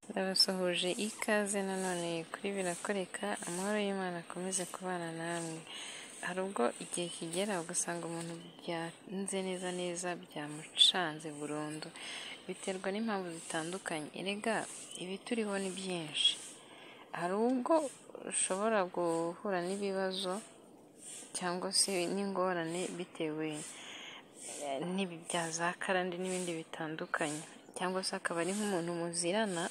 Ndabasuhuje ikaze nanone kuri birakoreka amahoro y'Imana akomeze kubana namwe hari ubwo igihe kigera ugasanga umuntu byanze neza neza byamucanze burundu biterwa n'impamvu zitandukanye erega ibituriho ni byinshi hari ubwo ushobora guhura n'ibibazo cyangwa se n'ingorane bitewe bya za karande n'ibindi bitandukanye cyangwa se akaba ari nk'umuntu muzirana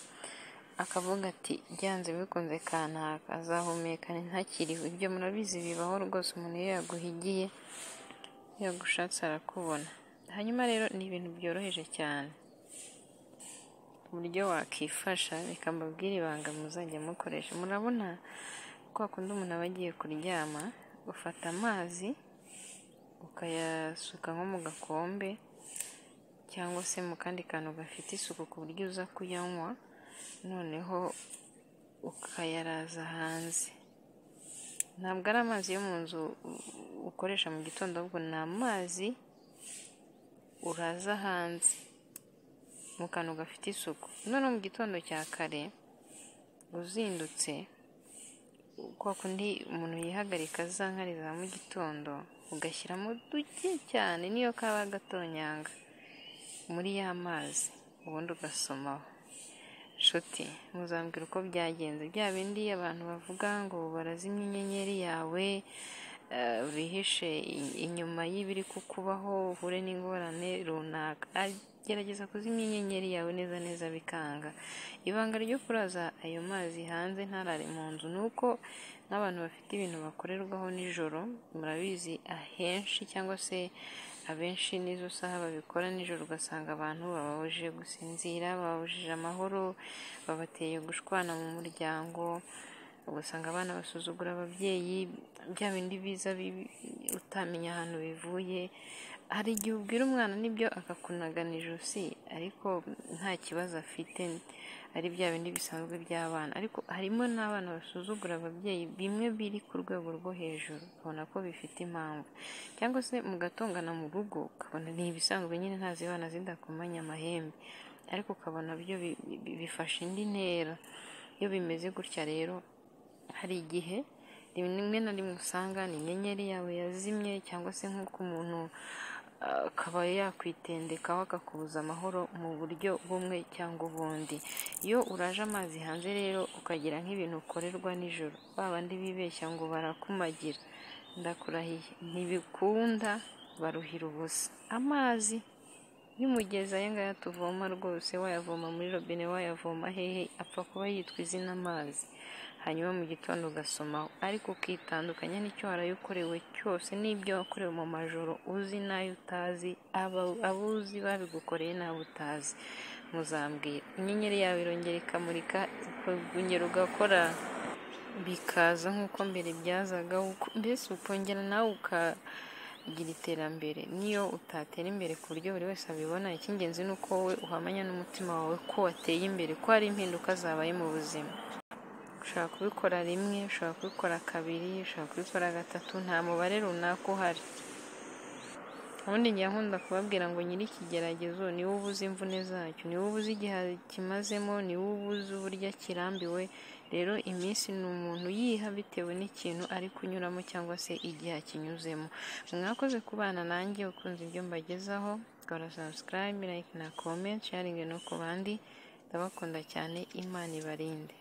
akavuga ati byanze bikunze kantaka azahumekana ntakiriho ibyo murabizi bibaho rwose umuntu iyo yaguhigiye iyo agushatse arakubona hanyuma rero ni ibintu byoroheje cyane uburyo wakifasha reka mbabwire ibanga muzajya mukoresha murabona ko wakunda umuntu aba agiye kuryama ufata amazi ukayasuka nko mu gakombe cyangwa se mu kandi kantu gafite isuku ku buryo uza kuyanywa noneho ukayaraza hanze ntabwo ari amazi yo mu nzu ukoresha mu gitondo ahubwo ni amazi uraza hanze mu kantu gafite isuku none mu gitondo cya kare uzindutse kwa kundi umuntu yihagarika za nkari za mu gitondo ugashyiramo duke cyane niyo kaba gatonyanga muri ya mazi ubundi ugasomaho nshuti muzambwira uko byagenze bya bindi abantu bavuga ngo barazimya inyenyeri yawe bihishe inyuma y'ibiri kukubaho uhure n'ingorane runaka gerageza kuzimya inyenyeri yawe neza neza bikanga ibanga ryo kuraza ayo mazi hanze ntarare mu nzu ni uko nk'abantu bafite ibintu bakorerwaho nijoro murabizi ahenshi cyangwa se abenshi n'izo saha babikora nijoro ugasanga abantu bababujije gusinzira bababujije amahoro babateye gushwana mu muryango ugasanga abana basuzugura ababyeyi bya bindi biza utamenya ahantu bivuye hari igihe ubwira umwana nibyo akakunaga ijosi ariko nta kibazo afite ari bya bindi bisanzwe by'abana ariko harimo n'abana basuzugura ababyeyi bimwe biri ku rwego rwo hejuru ubona ko bifite impamvu cyangwa se mugatongana mu rugo ukabona ni ibisanzwe nyine ntazi abana zidakomanya amahembe ariko ukabona byo bifashe indi ntera iyo bimeze gutya rero hari igihe rimwe na rimwe usanga ni inyenyeri yawe yazimye cyangwa se nk'uko umuntu akaba yakwitendekaho akakubuza amahoro mu buryo bumwe cyangwa ubundi iyo uraje amazi hanze rero ukagira nk'ibintu ukorerwa nijoro babandi bibeshya ngo barakumagira ndakurahiye ntibikunda baruhira ubusa amazi y'umugezi aya ngaya tuvoma rwose wayavoma muri robine wayavoma hehe apfa kuba yitwa izina amazi hanyuma mu gitondo ugasomaho ariko ukitandukanya n'icyo warayokorewe cyose n'ibyo wakorewe mu majoro uzi n'ayo utazi abo uzi babigukoreye n'abo utazi muzambwira inyenyeri yawe irongera ikamurika ukongera ugakora bikaza nk'uko mbere byazaga mbese ukongera nawe ukagira iterambere niyo utatera imbere ku buryo buri wese abibona icy'ingenzi ni uko wowe uhamanya n'umutima wawe ko wateye imbere ko hari impinduka zabaye mu buzima ushobora kubikora rimwe ushobora kubikora kabiri ushobora kubikora gatatu nta mubare runaka uhari ubundi njya nkunda kubabwira ngo nyiri ikigeragezo niwe ubuze imvune zacyo niwe ubuze igihe kimazemo niwe ubuze uburyo kirambiwe rero iminsi ni umuntu yiha bitewe n'ikintu ari kunyuramo cyangwa se igihe akinyuzemo mwakoze kubana nanjye ukunze ibyo mbagezaho kora sabusikarayibe layike na komenti sharingi no ku bandi ndabakunda cyane imana ibarinde